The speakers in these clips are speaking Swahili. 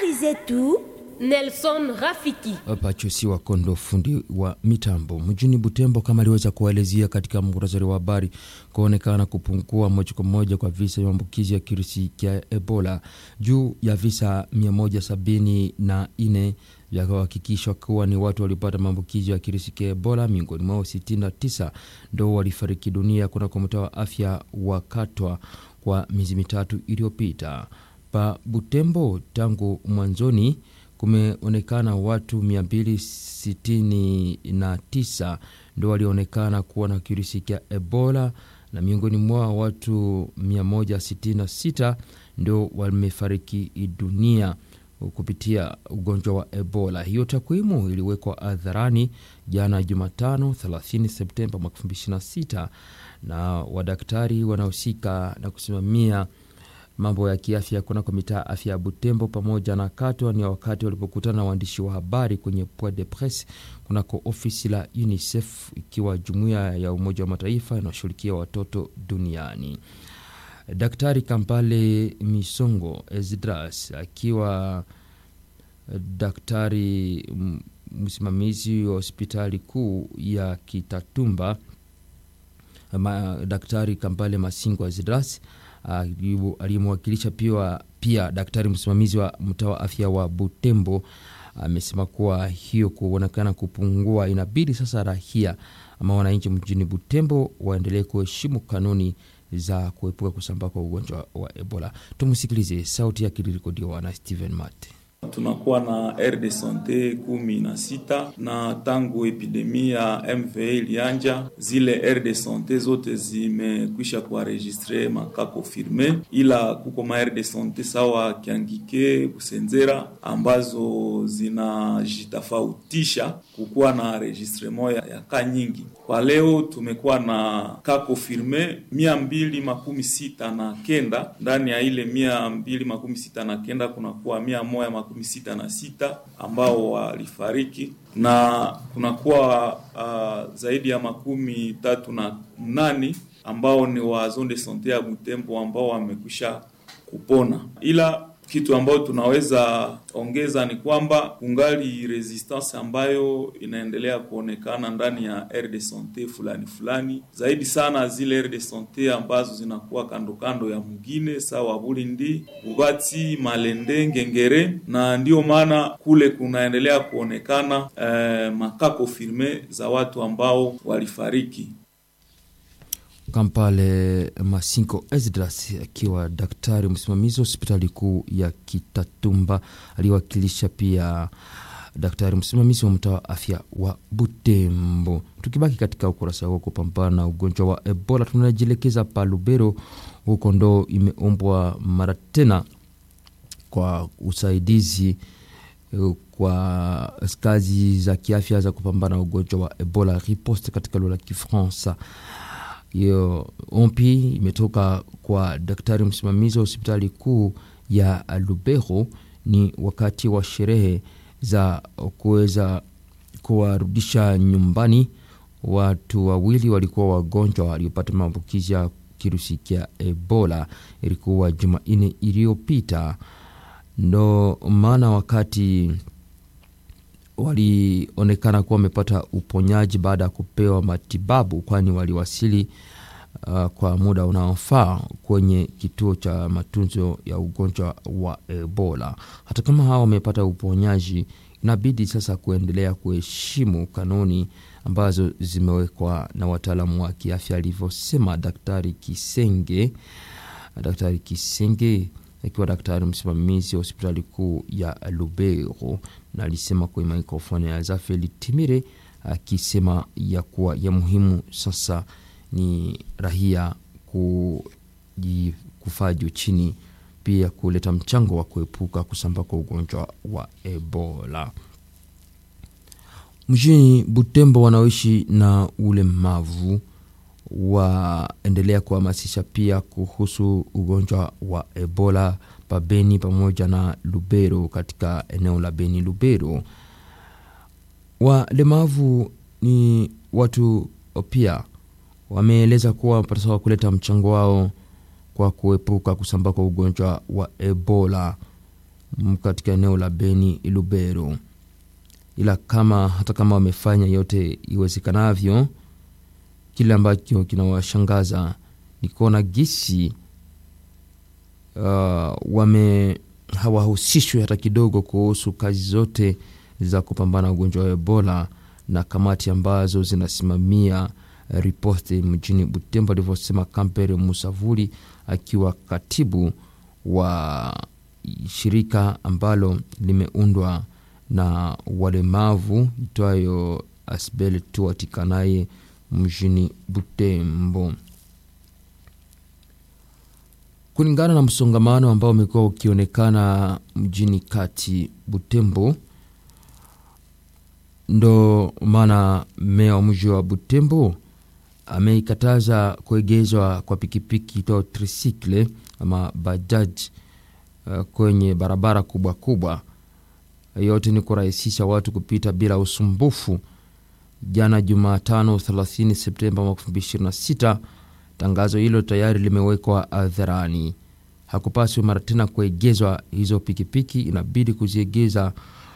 Habari zetu Nelson Rafiki. Pachosi wa Kondo, fundi wa mitambo mjini Butembo, kama aliweza kuwaelezea katika muhtasari wa habari, kuonekana kupungua moja kwa moja kwa visa vya maambukizi ya kirusi cha Ebola juu ya visa 174 vya kuhakikishwa kuwa ni watu waliopata maambukizi ya kirusi cha Ebola. Miongoni mwao 69 ndo walifariki dunia kunako mtaa wa afya wa Katwa kwa miezi mitatu iliyopita. Pa Butembo tangu mwanzoni kumeonekana watu 269 ndo walionekana kuwa na kirusi cha Ebola na miongoni mwao watu 166 ndo wamefariki dunia kupitia ugonjwa wa Ebola. Hiyo takwimu iliwekwa hadharani jana Jumatano 30 Septemba mwaka 2026 na wadaktari wanaohusika na kusimamia mambo ya kiafya kunako mitaa afya ya Butembo pamoja na Katwa ni wakati walipokutana na waandishi wa habari kwenye Point de Presse kunako ofisi la UNICEF ikiwa jumuiya ya Umoja wa Mataifa inayoshughulikia watoto duniani. Daktari Kampale Misongo Esdras akiwa daktari msimamizi wa hospitali kuu ya Kitatumba, Daktari Kampale Masingo Esdras aliyemwakilisha pia, pia daktari msimamizi wa mtaa wa afya wa Butembo amesema kuwa hiyo kuonekana kupungua, inabidi sasa rahia ama wananchi mjini Butembo waendelee kuheshimu kanuni za kuepuka kusambaa kwa ugonjwa wa Ebola. Tumsikilize, sauti yake ilirekodiwa na Steven Mate. Tunakuwa na aire de sante kumi na sita na tangu epidemia ya MVA ilianja, zile aire de sante zote zimekwisha kuaregistre maka confirme, ila kuko ma aire de sante sawa Kiangike, Busenzera ambazo zinajitofautisha kukuwa na registrement ya, ya ka nyingi. Kwa leo tumekuwa na ka confirme mia mbili makumi sita na kenda ndani ya ile mia mbili makumi sita na kenda kunakuwa mia moja makumi sita na sita ambao walifariki na kunakuwa uh, zaidi ya makumi tatu na mnani ambao ni wa zone de sante ya Butembo ambao wamekwisha kupona, ila kitu ambayo tunaweza ongeza ni kwamba kungali resistance ambayo inaendelea kuonekana ndani ya aire de sante fulani fulani, zaidi sana zile aire de sante ambazo zinakuwa kando kando ya mugine sawa Bulindi, Bubati, Malende, Ngengere, na ndiyo maana kule kunaendelea kuonekana eh, makako firme za watu ambao walifariki. Kampale Masinko Esdras akiwa daktari msimamizi wa hospitali kuu ya Kitatumba, aliwakilisha pia daktari msimamizi wa mtaa wa afya wa Butembo. Tukibaki katika ukurasa huo kupambana na ugonjwa wa Ebola, tunajielekeza pa Lubero, huko ndo imeombwa mara tena kwa usaidizi kwa kazi za kiafya za kupambana na ugonjwa wa Ebola, riposte katika lugha ya Kifaransa. Hiyo ompi imetoka kwa daktari msimamizi wa hospitali kuu ya Lubero. Ni wakati wa sherehe za kuweza kuwarudisha nyumbani watu wawili walikuwa wagonjwa waliopata maambukizi ya kirusi cha Ebola. Ilikuwa Jumanne iliyopita, ndo maana wakati walionekana kuwa wamepata uponyaji baada ya kupewa matibabu, kwani waliwasili uh, kwa muda unaofaa kwenye kituo cha matunzo ya ugonjwa wa Ebola. Hata kama hawa wamepata uponyaji, inabidi sasa kuendelea kuheshimu kanuni ambazo zimewekwa na wataalamu wa kiafya, alivyosema Daktari Kisenge. Daktari Kisenge akiwa daktari msimamizi wa hospitali kuu ya Lubero na alisema kwenye mikrofoni ya Zafeli Timire akisema ya kuwa ya muhimu sasa ni rahia kufaa juu chini, pia kuleta mchango wa kuepuka kusambaa kwa ugonjwa wa Ebola. Mjini Butembo, wanaoishi na ulemavu waendelea kuhamasisha pia kuhusu ugonjwa wa Ebola pa Beni pamoja na Lubero. Katika eneo la Beni Lubero, walemavu ni watu pia wameeleza kuwa wanapaswa kuleta mchango wao kwa kuepuka kusambaa kwa ugonjwa wa Ebola. katika eneo la Beni Lubero. Ila kama hata kama wamefanya yote iwezekanavyo, kile ambacho kinawashangaza ni kuona gisi uh, wame hawahusishwi hata kidogo kuhusu kazi zote za kupambana ugonjwa wa Ebola na kamati ambazo zinasimamia ripoti mjini Butembo, alivyosema Kampere Musavuli akiwa katibu wa shirika ambalo limeundwa na walemavu itwayo Asbel tuatikanaye mjini Butembo. Kulingana na msongamano ambao umekuwa ukionekana mjini kati Butembo, ndo maana meya wa mji wa Butembo ameikataza kuegezwa kwa pikipiki itwao trisikle ama bajaj uh, kwenye barabara kubwa kubwa. Yote ni kurahisisha watu kupita bila usumbufu. Jana Jumatano 30 Septemba 2026 tangazo hilo tayari limewekwa hadharani. Hakupaswi mara tena kuegezwa hizo pikipiki, inabidi kuziegeza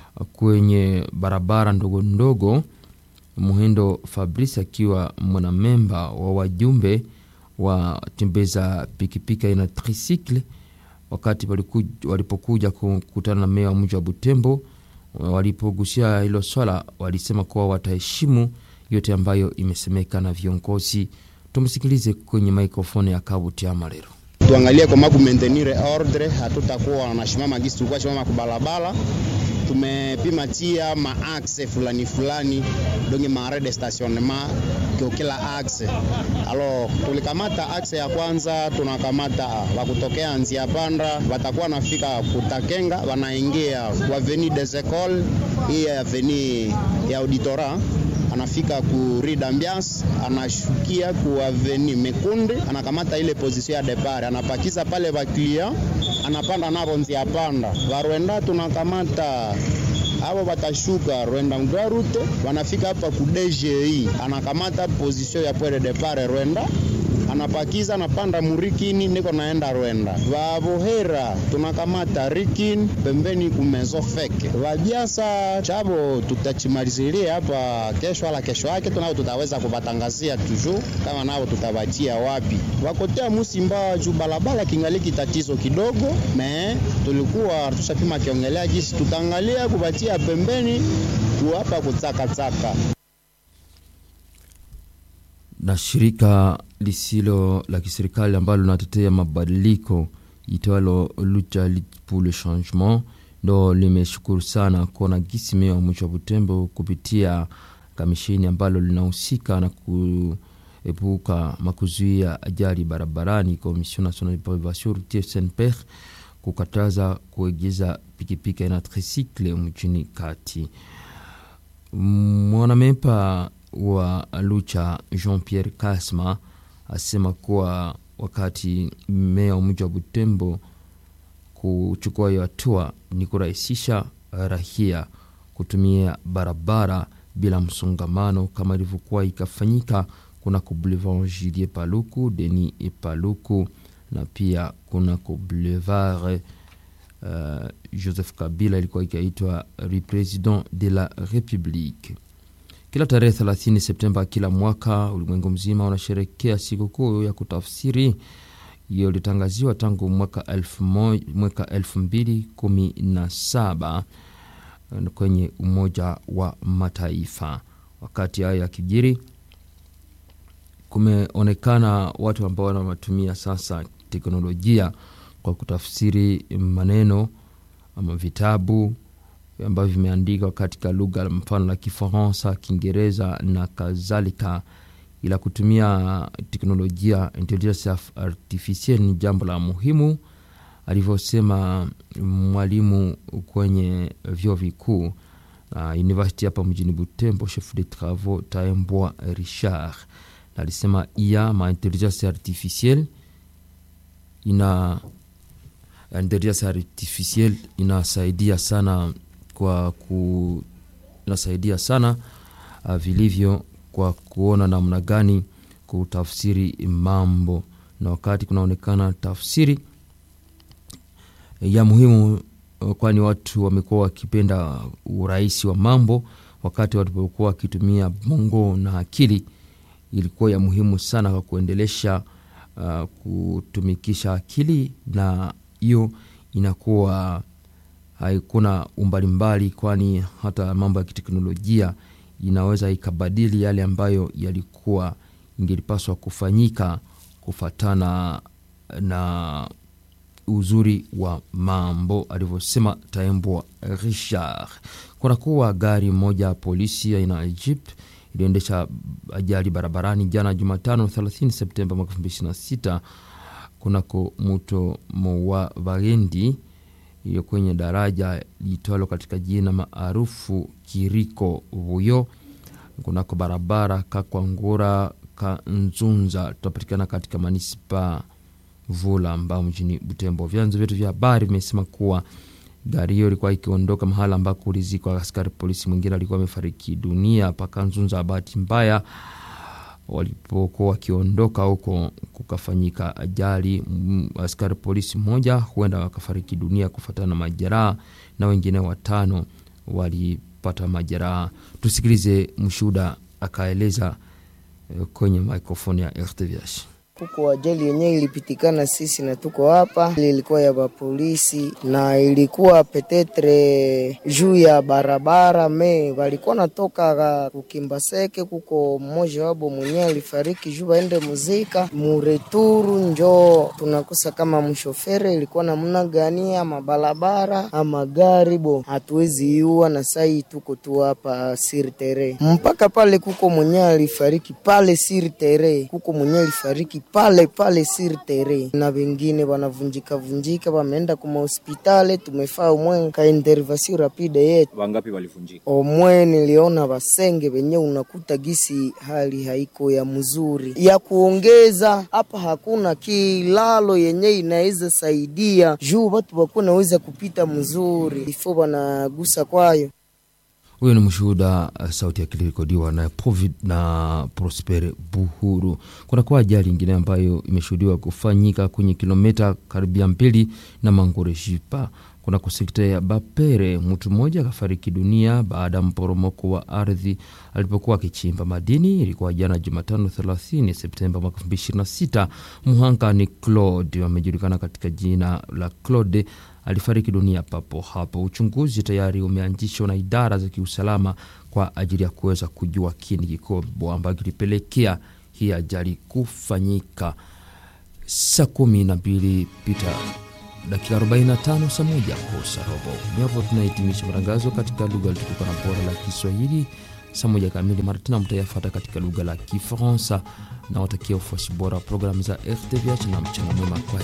kwenye barabara ndogo ndogo. Muhindo Fabrice akiwa mwanamemba wa wajumbe wa tembeza pikipiki aina tricycle, wakati walipokuja kukutana na meya wa mji wa Butembo, walipogusia hilo swala, walisema kuwa wataheshimu yote ambayo imesemeka na viongozi. Tumsikilize kwenye mikrofoni ya Kabuti Amalero. Tuangalie kama kumaintenire ordre, hatutakuwa na shimama gisi tulikuwa shimama kubalabala tumepima tia maakse fulani fulani donge maare de stationnement kwa kila akse. Alo, tulikamata akse ya kwanza, tunakamata wakutokea nzia panda, watakuwa nafika kutakenga, wanaingia kwa avenue des Ecoles, hii avenue ya auditora anafika ku Rue d'Ambiance, anashukia ku avenue Mekunde, anakamata ile position ya depart, anapakiza pale ba client, anapanda nabo nzia panda. Warwenda tunakamata abo batashuka Rwenda Mgarute, wanafika hapa ku DGI, anakamata position ya pwere depart Rwenda anapakiza anapanda murikini niko naenda Rwenda. Vabohera tunakamata rikini pembeni kumezo feke vabiasa chabo tutachimalizilia hapa kesho, ala kesho yake tunao tutaweza kuvatangazia tuju kama nao tutavachia wapi wakotea musimba juu balabala kingaliki tatizo kidogo me tulikuwa tushapima kiongelea jisi tutaangalia kuvatia pembeni kuhapa kutsakatsaka na shirika lisilo la kiserikali ambalo linatetea mabadiliko itwalo Lucha pour le Changement ndo limeshukuru sana kuona gisi meya wa mwisho wa Butembo kupitia kamishini ambalo linahusika na kuepuka makuzuia ajali barabarani, Commission Nationale de Prévention Routière SNPR, kukataza kuegeza pikipiki aina tricycle mjini kati. Mwanamepa wa Lucha Jean Pierre Kasma asema kuwa wakati meya wa mji wa Butembo kuchukua hiyo hatua ni kurahisisha rahia kutumia barabara bila msongamano kama ilivyokuwa ikafanyika kunako Boulevard Julien Paluku, Denis Paluku na pia kunako Boulevard uh, Joseph Kabila ilikuwa ikaitwa Rue President de la Republique. Kila tarehe 30 Septemba kila mwaka ulimwengu mzima unasherekea sikukuu ya kutafsiri. Hiyo ilitangaziwa tangu mwaka elfu, mwaka elfu mbili kumi na saba kwenye Umoja wa Mataifa. Wakati hayo yakijiri, kumeonekana watu ambao wanatumia sasa teknolojia kwa kutafsiri maneno ama vitabu ambavyo vimeandikwa katika lugha mfano la Kifaransa, Kiingereza na kadhalika. Ila kutumia teknolojia intelligence artificielle ni jambo la muhimu, alivyosema mwalimu kwenye vyuo vikuu na uh, university hapa mjini Butembo, chef de travaux Taembwa Richard, na alisema ia ma intelligence artificielle ina intelligence artificielle inasaidia sana kwa ku inasaidia sana uh, vilivyo kwa kuona namna gani kutafsiri mambo, na wakati kunaonekana tafsiri ya muhimu kwani watu wamekuwa wakipenda urahisi wa mambo wakati walipokuwa wakitumia bongo na akili ilikuwa ya muhimu sana kwa kuendelesha uh, kutumikisha akili na hiyo inakuwa haikuna umbali mbali kwani hata mambo ya kiteknolojia inaweza ikabadili yale ambayo yalikuwa ingelipaswa kufanyika kufatana na uzuri wa mambo alivyosema Taembwa Richard. Kunakuwa gari moja ya polisi aina ya Jeep iliyoendesha ajali barabarani jana Jumatano 30 Septemba mwaka 2026 kunako mto Mowa Vagendi iliyo kwenye daraja liitwalo katika jina maarufu Kiriko Vuyo kunako barabara Kakwangura Kanzunza tutapatikana katika manispa Vula ambao mjini Butembo. Vyanzo vyetu vya habari vimesema kuwa gari hiyo ilikuwa ikiondoka mahala ambako kulizikwa askari polisi mwingine alikuwa amefariki dunia paka Nzunza. Bahati mbaya walipokuwa wakiondoka huko kukafanyika ajali. Askari polisi mmoja huenda wakafariki dunia kufuatana na majeraha na wengine watano walipata majeraha. Tusikilize mshuhuda akaeleza kwenye mikrofoni ya RTVH. Kuko ajali yenyewe ilipitikana sisi na tuko hapa, ilikuwa ya bapolisi na ilikuwa petetre juu ya barabara me walikuwa natoka kukimbaseke. Kuko mmoja wabo mwenyewe alifariki juu waende muzika mureturu, njo tunakosa kama mshofere ilikuwa namna gani, ama barabara ama gari bo hatuwezi iua, na sai tuko tu hapa sirtere mpaka pale. Kuko mwenyewe alifariki pale sirtere, kuko mwenyewe alifariki pale pale sir tere na wengine wanavunjika vunjika, wameenda kuma hospitali. Tumefaa umwe ka intervention rapide yetu. Wangapi walivunjika? Omwe niliona wasenge wenye unakuta gisi hali haiko ya mzuri ya kuongeza hapa, hakuna kilalo yenye inaweza saidia juu watu wakuwa naweza kupita mzuri ifo wanagusa kwayo huyo ni mshuhuda uh, sauti yake ilirekodiwa na Provid na Prosper Buhuru. Kunakuwa ajali ingine ambayo imeshuhudiwa kufanyika kwenye kilomita karibia mbili na Mangore Jipa kunako sekta ya Bapere. Mtu mmoja akafariki dunia baada ya mporomoko wa ardhi alipokuwa akichimba madini. Ilikuwa jana Jumatano 30 Septemba mwaka 2026. Mhanga ni Claude, amejulikana katika jina la Claude alifariki dunia papo hapo. Uchunguzi tayari umeanzishwa na idara za kiusalama kwa ajili ya kuweza kujua kini kikubwa ambacho kilipelekea hii ajali kufanyika. Saa kumi na mbili pita dakika 45, saa moja kosa robo. Ni hapo tunahitimisha matangazo katika lugha litukuka na bora la Kiswahili. Saa moja kamili mara tena mtayafata katika lugha la Kifaransa na watakia ufuasi bora wa programu za RTVH na mchana mwema kwa